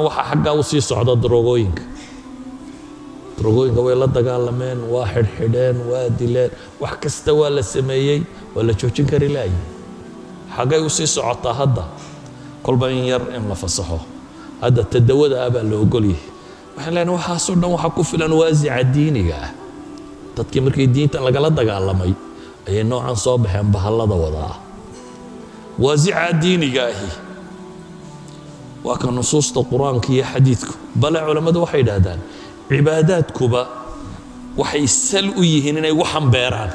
waxaa xaggaa u sii socda darogooyinka darogooyinka way la dagaalameen waa xidhxidheen waa dileen wax kasta waa la sameeyey waa la joojin kari laayi xaggay u sii socotaa hadda kolba in yar in la fasaxo hadda tadawada ah baa la ogolyahay waxaan leenahay waxaasoo dhan waxaa ku filan waasica diiniga ah dadkii markii diinta lagala dagaalamay ayay noocan soo baxeen bahallada wada ah waasica diiniga ahi waa ka nusuusta qur-aanka iyo xadiidku bale culammadu waxay yidhaahdaan cibaadaadkuba waxay sal u yihiin inay waxan beeraan